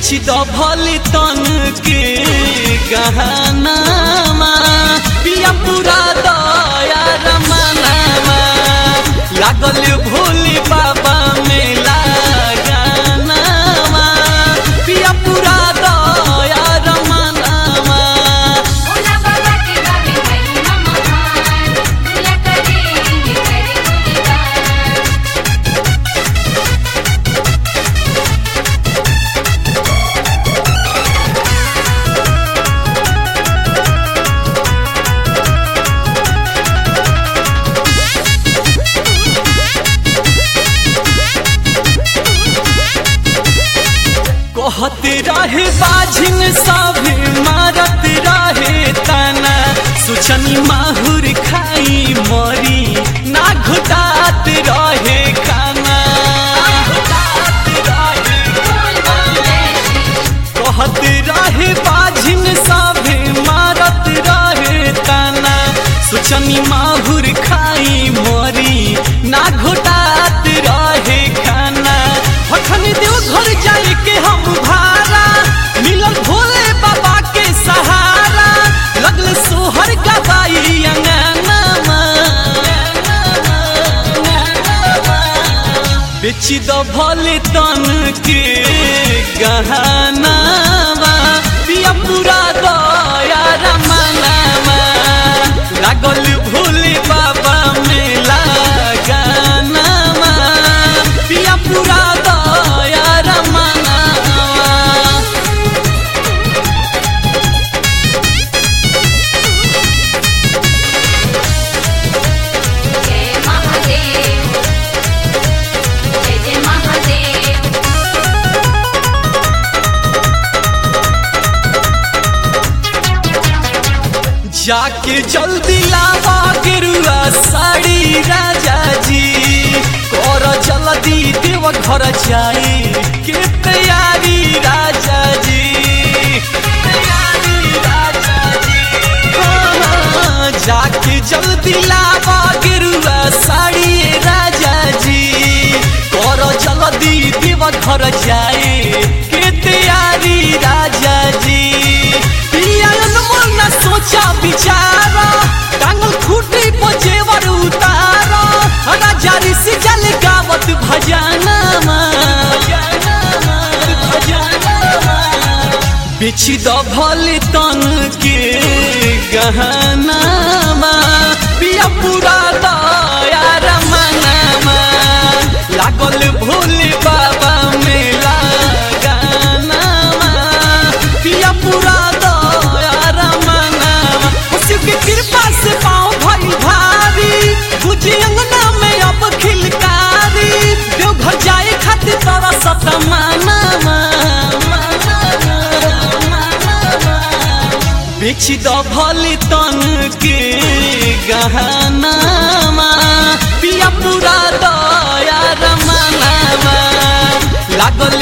बेच द भले तन के गहनामा पिया पूरा दया रमनामा लागल भोले बाबा मेला गानामा पिया पूरा दया रमनामा भोला बाबा के गावे महिमा महान भोला करे करे गुणगान कहत रहे बाझिन सभे मारत रहे तना सुचनी माहुर खाई मरी ना घुटात रहे खाना कहत रहे बाझिन सभे मारत रहे तना सुचनी माहुर खाई मरी ना घुटात रहे खाना हखन देव घर जाए के हम भारा मिलल भोले बाबा के सहारा लगल सोहर गवाई अंगनामा बेच द भले तन के गहनामा पिया पूरा दया रमनामा लागल भोले बाबा मेला गानामा पिया पूरा दया रमनामा जय महादेव जय जय महादेव जाके जल्दी लावा गेरुआ साड़ी राजा जी कर जल्दी देव घर जाई के तैयारी राजा जी तैयारी राजा जी हाँ, जाके जल्दी लावा गेरुआ साड़ी राजा जी कर जल्दी देव घर जाए के तैयारी राजा जी पियान मन सोचा विचारा टांगल खूटी पजेवर उतारा राजा ऋषि जल गावत भजनमा बेच द भले तन के गहनामा पिया पूरा दया रमनामा लागल भोले बाबा मेला गानामा पिया पूरा दया रमनामा उसी के कृपा से पाँव भई भारी बुझी अंगना में अब खिलकारी देवघर जाए खातिर तोरा सतमानामा बेच द भले तन के गहनामा पिया पूरा दया रमनामा लागल